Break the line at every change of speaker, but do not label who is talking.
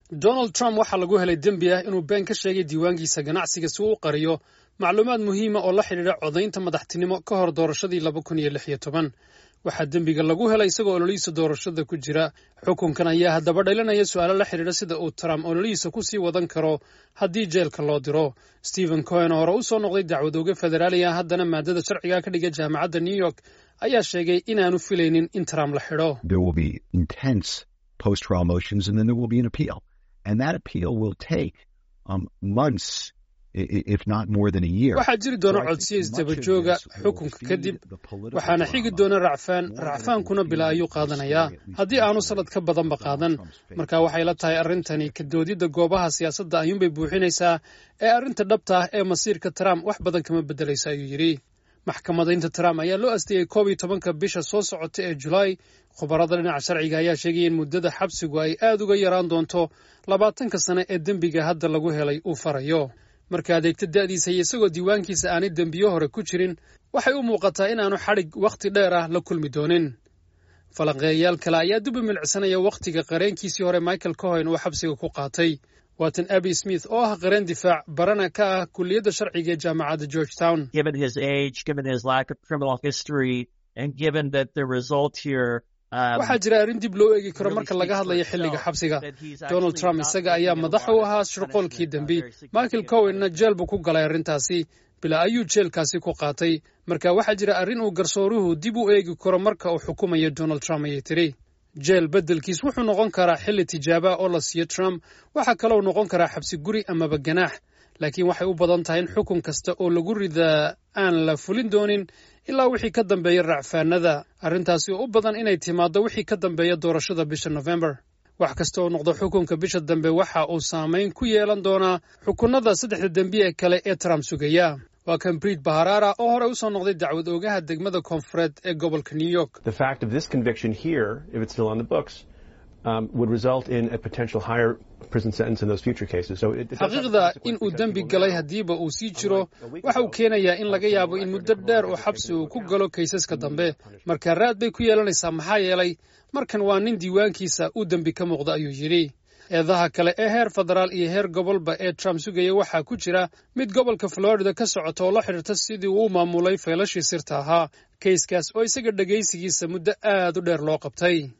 donald trump waxaa lagu helay dembi ah inuu been ka sheegay diiwaankiisa ganacsiga si uu u qariyo macluumaad muhiima oo la xidhiidha codaynta madaxtinimo ka hor doorashadii laba kun iyo lix iyo toban waxaa dembiga lagu helay isagoo ololihiisa doorashada ku jira xukunkan ayaa haddaba dhalinaya su-aalo la xidhiidha sida uu trump ololihiisa ku sii wadan karo haddii jeelka loo diro stephen cohen oo hore u soo noqday dacwad ooge federaali ah haddana maadada sharciga ka dhiga jaamacadda new york ayaa sheegay inaanu filaynin in trump la xidho waxaa jiri doona codsiya isdabajooga xukunka kadib waxaana xigi doona racfaan racfaankuna bila ayuu qaadanayaa haddii aanu sanad ka badanba qaadan marka waxay la tahay arrintani kadoodidda goobaha siyaasadda ayuunbay buuxinaysaa ee arrinta dhabta ah ee masiirka trump wax badan kama beddelaysa ayuu yidhi maxkamadaynta trump ayaa loo asteeyey koob iyo tobanka bisha soo socota ee julaay khubarada dhinaca sharciga ayaa sheegaya in muddada xabsigu ay aad uga yaraan doonto labaatanka sane ee dembiga hadda lagu helay uu farayo marka adeegta da'diisa iyo isagoo diiwaankiisa aanay dembiyo hore ku jirin waxay u muuqataa inaanu xadhig wakhti dheer ah la kulmi doonin falanqeeyayaal kale ayaa dib u milcsanaya wakhtiga qareenkiisii hore michael cohen uu xabsiga ku qaatay waatan abi smith oo ah qareen difaac barana ka ah kulliyadda sharciga ee jaamacadda george town waxaa jira arrin dib loo eegi karo marka laga hadlayo xilliga xabsiga donald trump isaga ayaa madax u ahaa shirqoolkii dembi michael cowenna jeel buu ku galay arrintaasi bilaa ayuu jeelkaasi ku qaatay marka waxaa jira arrin uu garsooruhu dib u eegi karo marka uu xukumayo donald trump ayay tiri jeel beddelkiis wuxuu noqon karaa xilli tijaaba oo la siiyo trump waxaa kaloo noqon karaa xabsi guri amaba ganaax laakiin waxay u badan tahay in xukun kasta oo lagu ridaa aan la fulin doonin ilaa wixii ka dambeeya racfaanada arrintaasi oo u badan inay timaaddo wixii ka dambeeya doorashada bisha nofembar wax kasta oo noqdo xukunka bisha dambe waxa uu saamayn ku yeelan doonaa xukunnada saddexda dembi ee kale ee trump sugaya waa kan briid baharara oo hore u soo noqday dacwad oogaha degmada koonfureed ee gobolka new york xaqiiqda in uu dembi galay haddiiba uu sii jiro waxa uu keenayaa in laga yaabo in muddo dheer oo xabsi uu ku galo kaysaska dambe marka raad bay ku yeelanaysaa maxaa yeelay markan waa nin diiwaankiisa uu dembi ka muuqda ayuu yidhi eedaha kale ee heer federaal iyo heer gobolba ee trump sugaya waxaa ku jira mid gobolka florida ka socota oo la xidhiirta sidii uu u maamulay faylashii sirta ahaa kayskaas oo isaga dhegaysigiisa muddo aad u dheer loo qabtay